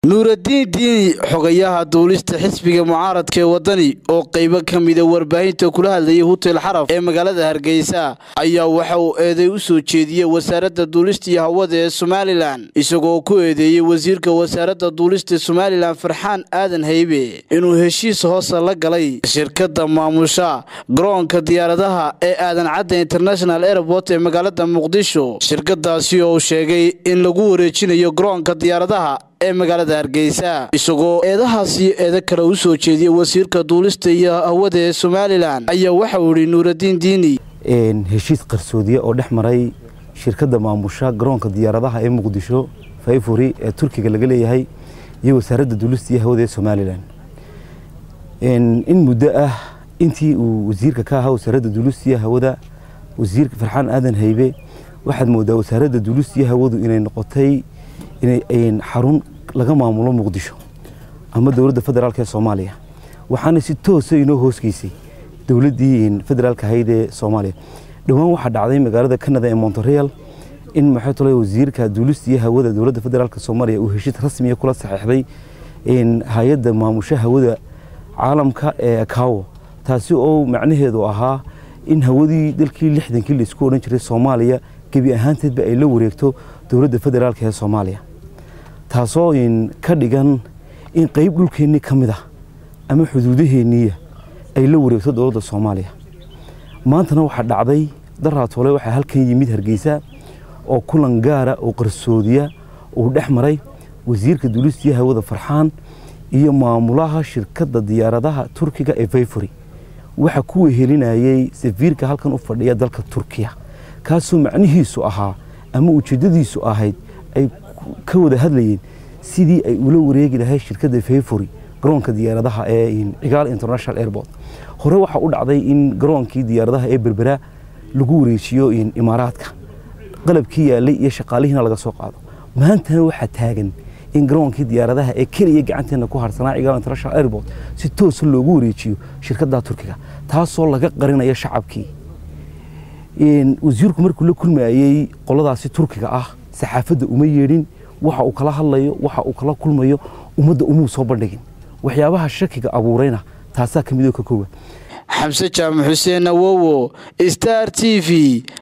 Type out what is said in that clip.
nuuraddiin diini xogayaha duulista xisbiga mucaaradka ee waddani oo qaybo ka mida warbaahinta kula hadlayay hutel xaraf ee magaalada hargeysa ayaa waxa uu eeday u soo jeediyey wasaaradda duulista iyo hawada ee somalilan isagoo ku eedeeyey wasiirka wasaaradda duulista somalilan farxaan aadan haybe inuu heshiis hoosa la galay shirkadda maamusha garoonka diyaaradaha ee aadan cadda international airport ee magaalada muqdisho shirkadaasi oo uu sheegay in lagu wareejinayo garoonka diyaaradaha ee magaalada hargeysa isagoo eedahaasi eeda kale u soo jeediyey wasiirka duulista iyo hawada ee somalilan ayaa waxa uu yihi nuuraddiin diini heshiis qarsoodiye oo dhex maray shirkadda maamusha garoonka diyaaradaha ee muqdisho fayfuri ee turkiga laga leeyahay iyo wasaaradda duulista iyo hawada ee somalilan in muddo ah intii uu wasiirka ka ahaa wasaaradda duulista iyo hawada wasiirka farxaan aadan haybe waxaad moodaa wasaaradda duulista iyo hawadu inay noqotay inay xarun laga maamulo muqdisho ama dowladda federaalk ee soomaaliya waxaana si toosa inoo hoosgeysay dowladdii federaalka ahayd ee soomaaliya dhowaan waxaa dhacday magaalada canada ee montereal in maxay tole wasiirka duulista iyo hawada dowladda federaalk soomaaliya uu heshiis rasmiya kula saxeexday hay-adda maamusha hawada caalamka ee akawo taasi oo macnaheedu ahaa in hawadii dalkii lixdankii laisku odhan jiray soomaaliya gebi ahaanteedba ay la wareegto dowladda federaalk ee soomaaliya taasoo ka dhigan in qayb dhulkeennii ka mid ah ama xuduudaheenniiya ay la wareegto dowladda soomaaliya maantana waxaa dhacday daraatoole waxaa halkan yimid hargeysa oo kulan gaara oo qarsoodiya uu dhex maray wasiirka duulistiya hawada farxaan iyo maamulaha shirkadda diyaaradaha turkiga ee fayfuri waxaa ku wehelinayey safiirka halkan u fadhiya dalka turkiya kaasoo macnihiisu ahaa ama ujeeddadiisu ahayd ay ka wada hadlayeen sidii ay ula wareegi lahayd shirkadda fayfuri garoonka diyaaradaha ee cigaal international airport hore waxaa u dhacday in garoonkii diyaaradaha ee berbera lagu wareejiyo imaaraadka qalabkii yaalay iyo shaqaalihiina laga soo qaado maantana waxaa taagan in garoonkii diyaaradaha ee keliya gacanteena ku harsanaa cigaal international airport si toosa loogu wareejiyo shirkadda turkiga taasoo laga qarinayo shacabkii wasiirku markuu la kulmayey qoladaasi turkiga ah saxaafadda uma yeedhin waxa uu kala hadlayo waxa uu kala kulmayo ummadda umuu soo bandhigin waxyaabaha shakiga abuurayna taasaa ka midoo ka koowa xamse jaamac xuseen awowo star t v